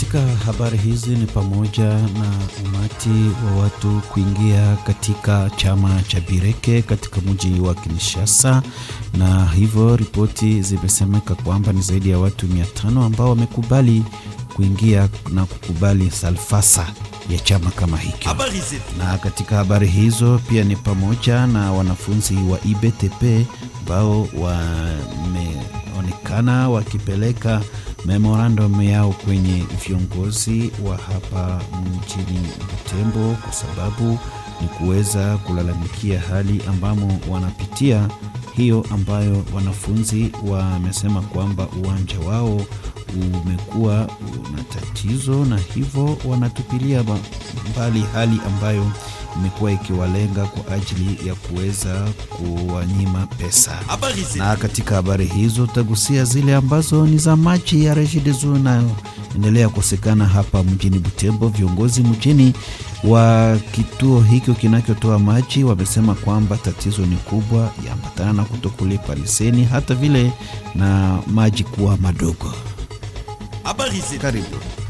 katika habari hizi ni pamoja na umati wa watu kuingia katika chama cha Bireke katika mji wa Kinshasa, na hivyo ripoti zimesemeka kwamba ni zaidi ya watu mia tano ambao wamekubali kuingia na kukubali salfasa ya chama kama hicho. Na katika habari hizo pia ni pamoja na wanafunzi wa IBTP ambao wameonekana wakipeleka memorandum yao kwenye viongozi wa hapa mjini Butembo kwa sababu ni kuweza kulalamikia hali ambamo wanapitia hiyo, ambayo wanafunzi wamesema kwamba uwanja wao umekuwa una tatizo, na hivyo wanatupilia mbali hali ambayo imekuwa ikiwalenga kwa ajili ya kuweza kuwanyima pesa. Na katika habari hizo tutagusia zile ambazo ni za maji ya Regideso inayoendelea kukosekana hapa mjini Butembo. Viongozi mjini wa kituo hicho kinachotoa maji wamesema kwamba tatizo ni kubwa, yaambatana na kutokulipa leseni, hata vile na maji kuwa madogo. Habari Karibu.